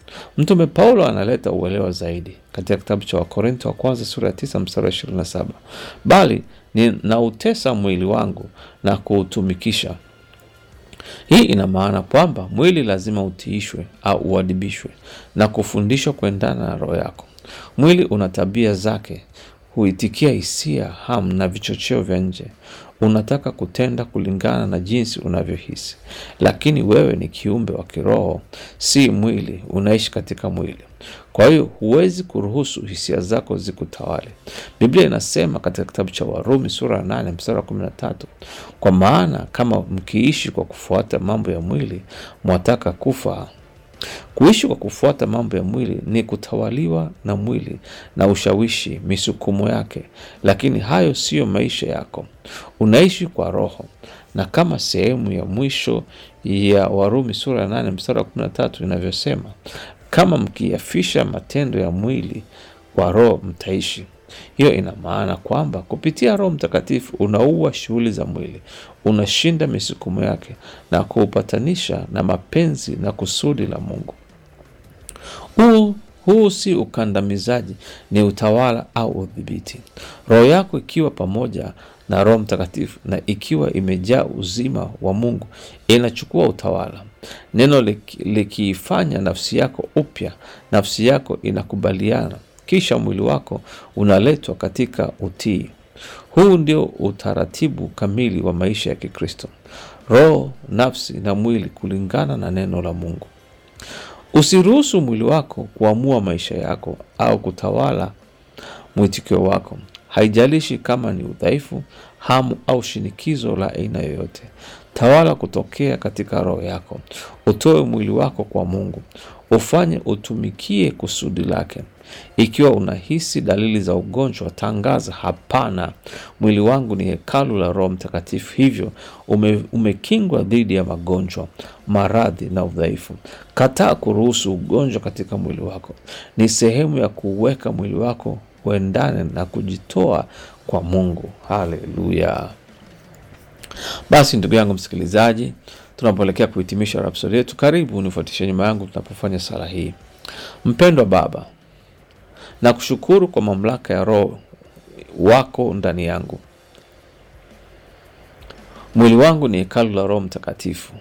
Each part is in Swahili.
Mtume Paulo analeta uelewa zaidi katika kitabu cha Wakorinto wa kwanza sura ya tisa mstari wa ishirini na saba bali ninautesa mwili wangu na kuutumikisha. Hii ina maana kwamba mwili lazima utiishwe au uadibishwe na kufundishwa kuendana na roho yako. Mwili una tabia zake, huitikia hisia, hamu na vichocheo vya nje. Unataka kutenda kulingana na jinsi unavyohisi, lakini wewe ni kiumbe wa kiroho, si mwili. Unaishi katika mwili, kwa hiyo huwezi kuruhusu hisia zako zikutawale. Biblia inasema katika kitabu cha Warumi sura ya nane mstari wa kumi na tatu kwa maana kama mkiishi kwa kufuata mambo ya mwili, mwataka kufa. Kuishi kwa kufuata mambo ya mwili ni kutawaliwa na mwili na ushawishi, misukumo yake, lakini hayo siyo maisha yako. Unaishi kwa Roho, na kama sehemu ya mwisho ya Warumi sura ya nane mstari wa kumi na tatu inavyosema, kama mkiyafisha matendo ya mwili kwa Roho mtaishi. Hiyo ina maana kwamba kupitia Roho Mtakatifu unaua shughuli za mwili, unashinda misukumo yake na kuupatanisha na mapenzi na kusudi la Mungu. Huu huu si ukandamizaji, ni utawala au udhibiti. Roho yako ikiwa pamoja na Roho Mtakatifu na ikiwa imejaa uzima wa Mungu inachukua utawala. Neno likiifanya nafsi yako upya, nafsi yako inakubaliana kisha mwili wako unaletwa katika utii. Huu ndio utaratibu kamili wa maisha ya Kikristo: roho, nafsi na mwili kulingana na neno la Mungu. Usiruhusu mwili wako kuamua maisha yako au kutawala mwitikio wako. Haijalishi kama ni udhaifu, hamu au shinikizo la aina yoyote. Tawala kutokea katika roho yako. Utoe mwili wako kwa Mungu, ufanye utumikie kusudi lake. Ikiwa unahisi dalili za ugonjwa, tangaza hapana, mwili wangu ni hekalu la Roho Mtakatifu, hivyo ume, umekingwa dhidi ya magonjwa, maradhi na udhaifu. Kataa kuruhusu ugonjwa katika mwili wako. Ni sehemu ya kuweka mwili wako uendane na kujitoa kwa Mungu. Haleluya! Basi ndugu yangu msikilizaji, tunapoelekea kuhitimisha rapsodi yetu, karibu unifuatishe nyuma yangu tunapofanya sala hii. Mpendwa Baba, na kushukuru kwa mamlaka ya Roho wako ndani yangu. Mwili wangu ni hekalu la Roho Mtakatifu,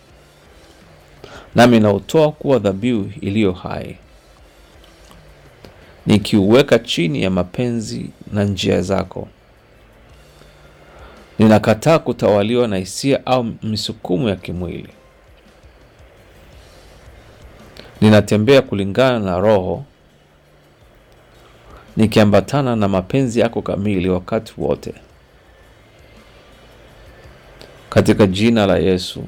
nami nautoa kuwa dhabihu iliyo hai, nikiuweka chini ya mapenzi na njia zako. Ninakataa kutawaliwa na hisia au misukumo ya kimwili. Ninatembea kulingana na Roho, nikiambatana na mapenzi yako kamili wakati wote, katika jina la Yesu,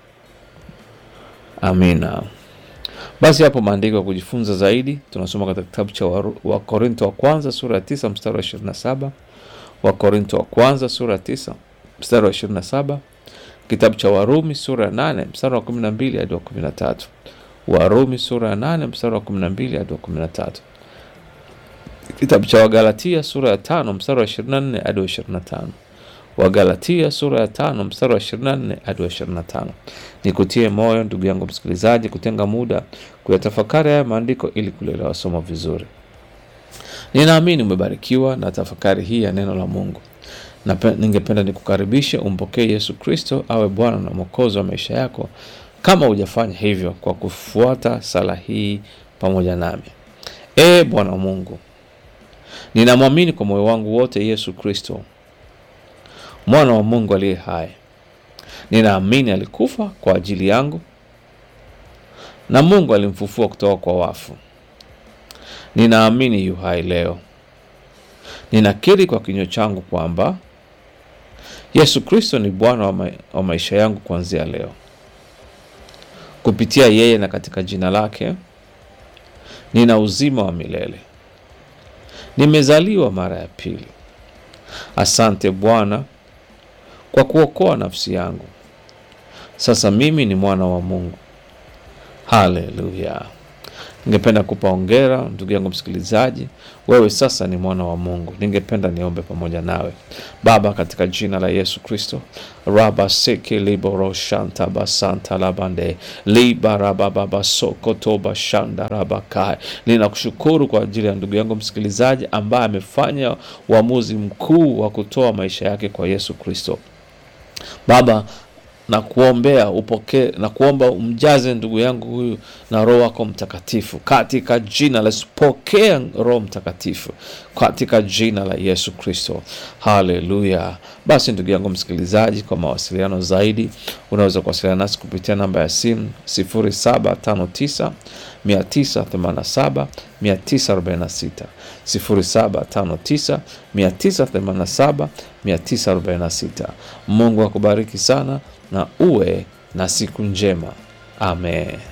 amina. Basi hapo maandiko ya kujifunza zaidi tunasoma katika kitabu cha Wakorinto wa kwanza sura ya tisa mstari wa ishirini na saba Wakorinto wa kwanza sura ya tisa mstari wa ishirini na saba kitabu cha Warumi sura ya nane mstari wa kumi na mbili hadi wa kumi na tatu Warumi sura ya nane mstari wa kumi na mbili hadi wa kumi na tatu kitabu cha Wagalatia sura ya tano mstari wa ishirini na nne hadi wa ishirini na tano Wagalatia sura ya tano mstari wa ishirini na nne hadi wa ishirini na tano Nikutie moyo ndugu yangu msikilizaji, kutenga muda kuyatafakari haya maandiko ili kulielewa somo vizuri. Ninaamini umebarikiwa na tafakari hii ya neno la Mungu, na ningependa nikukaribishe umpokee Yesu Kristo awe Bwana na Mwokozi wa maisha yako, kama hujafanya hivyo kwa kufuata sala hii pamoja nami. Ee Bwana Mungu, ninamwamini kwa moyo wangu wote Yesu Kristo mwana wa Mungu aliye hai. Ninaamini alikufa kwa ajili yangu na Mungu alimfufua kutoka kwa wafu. Ninaamini yu hai leo. Ninakiri kwa kinywa changu kwamba Yesu Kristo ni Bwana wa, ma wa maisha yangu kuanzia leo. Kupitia yeye na katika jina lake nina uzima wa milele. Nimezaliwa mara ya pili. Asante Bwana kwa kuokoa nafsi yangu. Sasa mimi ni mwana wa Mungu. Haleluya! Ningependa kupa hongera ndugu yangu msikilizaji, wewe sasa ni mwana wa Mungu. Ningependa niombe pamoja nawe. Baba, katika jina la Yesu Kristo, raba seke liboro shanta basanta labande liba raba baba soko toba shanda raba kai. Ninakushukuru kwa ajili ya ndugu yangu msikilizaji ambaye amefanya uamuzi mkuu wa kutoa maisha yake kwa Yesu Kristo. Baba, na kuombea upokee na kuomba umjaze ndugu yangu huyu na Roho wako Mtakatifu katika jina la Yesu. Pokea Roho Mtakatifu katika jina la Yesu Kristo, haleluya. Basi ndugu yangu msikilizaji, kwa mawasiliano zaidi unaweza kuwasiliana nasi kupitia namba ya simu 0759 987 946 0759 987 946. Mungu akubariki sana na uwe na siku njema. Amen.